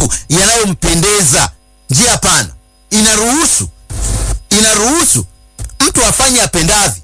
tu yanayompendeza. Njia pana inaruhusu inaruhusu mtu afanye apendavyo,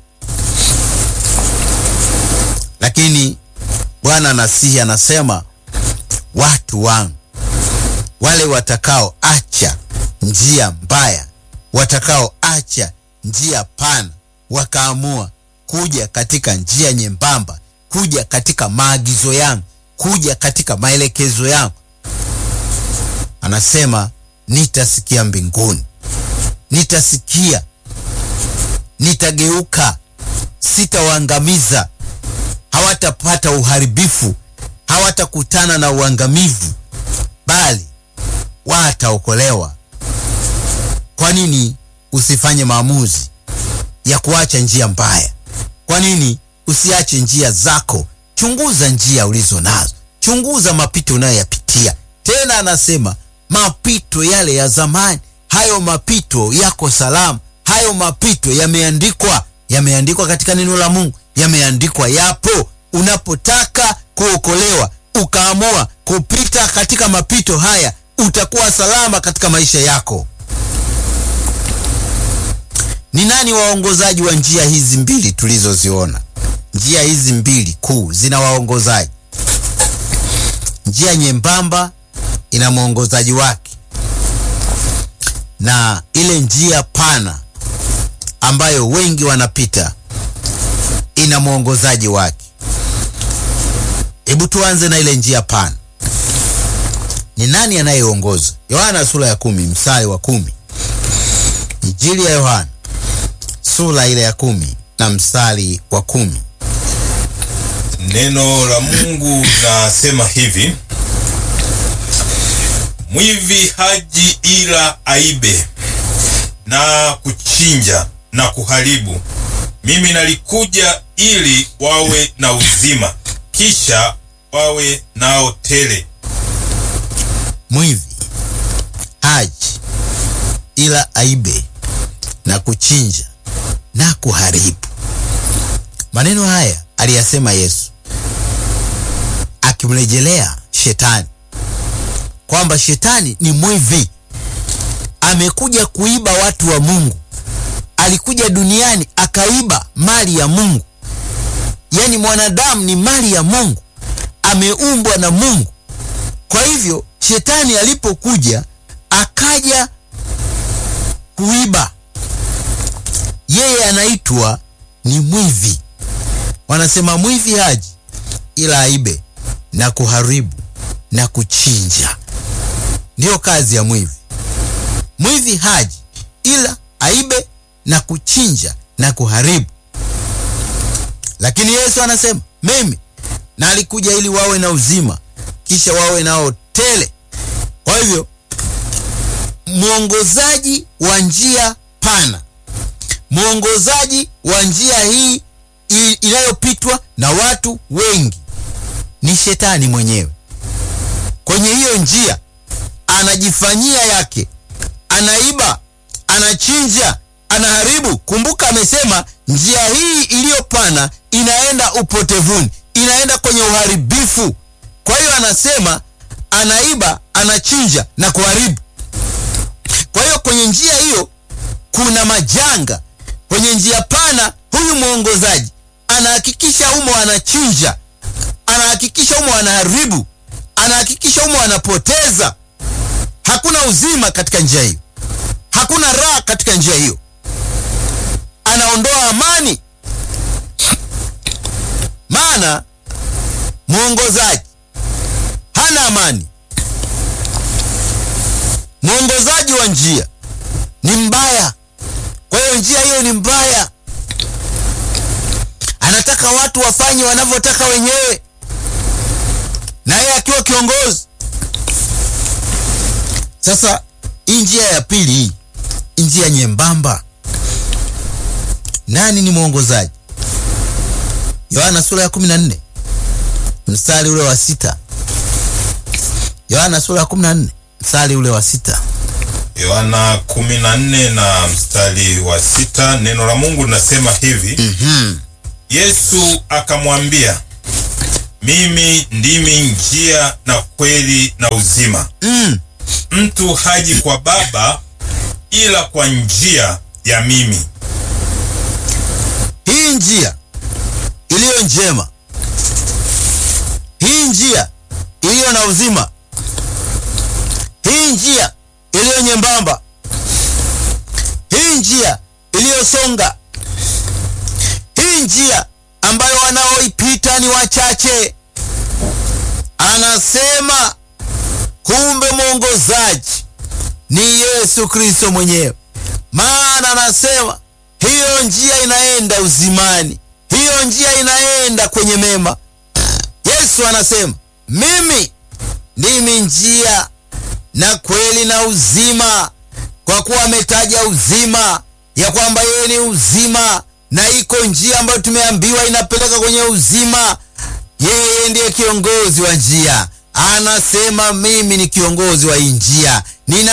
lakini Bwana nasihi anasema watu wangu wale watakao acha njia mbaya, watakao acha njia pana, wakaamua kuja katika njia nyembamba, kuja katika maagizo yangu, kuja katika maelekezo yangu, anasema nitasikia mbinguni, nitasikia, nitageuka, sitawaangamiza, hawatapata uharibifu, hawatakutana na uangamivu, bali wataokolewa. Kwa nini usifanye maamuzi ya kuacha njia mbaya? Kwa nini usiache njia zako? Chunguza njia ulizo nazo, chunguza mapito unayoyapitia. Tena anasema mapito yale ya zamani, hayo mapito yako salama, hayo mapito yameandikwa, yameandikwa katika neno la Mungu, yameandikwa, yapo. Unapotaka kuokolewa ukaamua kupita katika mapito haya, utakuwa salama katika maisha yako. Ni nani waongozaji wa njia hizi mbili tulizoziona? Njia hizi mbili kuu zina waongozaji. Njia nyembamba ina mwongozaji wake, na ile njia pana ambayo wengi wanapita ina mwongozaji wake. Hebu tuanze na ile njia pana. Ni nani anayeongoza? Yohana sura ya kumi mstari wa kumi. Injili ya Yohana sura ile ya kumi na mstari wa kumi. Neno la Mungu nasema hivi: mwivi haji ila aibe na kuchinja na kuharibu. Mimi nalikuja ili wawe na uzima, kisha wawe nao tele. Mwivi haji ila aibe na kuchinja na kuharibu. Maneno haya aliyasema Yesu akimrejelea shetani kwamba shetani ni mwivi, amekuja kuiba watu wa Mungu. Alikuja duniani akaiba mali ya Mungu. Yaani mwanadamu ni mali ya Mungu, ameumbwa na Mungu. Kwa hivyo shetani alipokuja akaja kuiba, yeye anaitwa ni mwivi. Wanasema mwivi haji ila aibe na kuharibu na kuchinja. Ndiyo kazi ya mwivi. Mwivi haji ila aibe na kuchinja na kuharibu, lakini Yesu anasema mimi na alikuja ili wawe na uzima, kisha wawe nao tele. Kwa hivyo mwongozaji wa njia pana, mwongozaji wa njia hii inayopitwa na watu wengi ni shetani mwenyewe. Kwenye hiyo njia anajifanyia yake, anaiba, anachinja, anaharibu. Kumbuka amesema njia hii iliyopana inaenda upotevuni, inaenda kwenye uharibifu. Kwa hiyo anasema anaiba, anachinja na kuharibu. Kwa hiyo kwenye njia hiyo kuna majanga. Kwenye njia pana, huyu mwongozaji anahakikisha umo anachinja, anahakikisha umo anaharibu, anahakikisha umo anapoteza. Hakuna uzima katika njia hiyo, hakuna raha katika njia hiyo, anaondoa amani. Maana mwongozaji hana amani. Mwongozaji wa njia ni mbaya. Kwa hiyo njia hiyo ni mbaya, anataka watu wafanye wanavyotaka wenyewe, na yeye akiwa kiongozi. Sasa hii njia ya pili, hii njia nyembamba, nani ni mwongozaji? Yohana sura ya 14 mstari ule wa sita. Yohana sura ya 14 mstari ule wa sita. Yohana 14 na mstari wa sita, neno la Mungu linasema hivi Mhm. Yesu akamwambia, mimi ndimi njia na kweli na uzima, Mm. mtu haji kwa Baba ila kwa njia ya mimi. Hii njia iliyo njema, hii njia iliyo na uzima, hii njia iliyo nyembamba, hii njia iliyosonga, hii njia ambayo wanaoipita ni wachache. Anasema kumbe mwongozaji ni Yesu Kristo mwenyewe, maana anasema hiyo njia inaenda uzimani, hiyo njia inaenda kwenye mema. Yesu anasema mimi ndimi njia na kweli na uzima, kwa kuwa ametaja uzima ya kwamba yeye ni uzima, na iko njia ambayo tumeambiwa inapeleka kwenye uzima. Yeye ndiye kiongozi wa njia, anasema mimi ni kiongozi wa hii njia, nina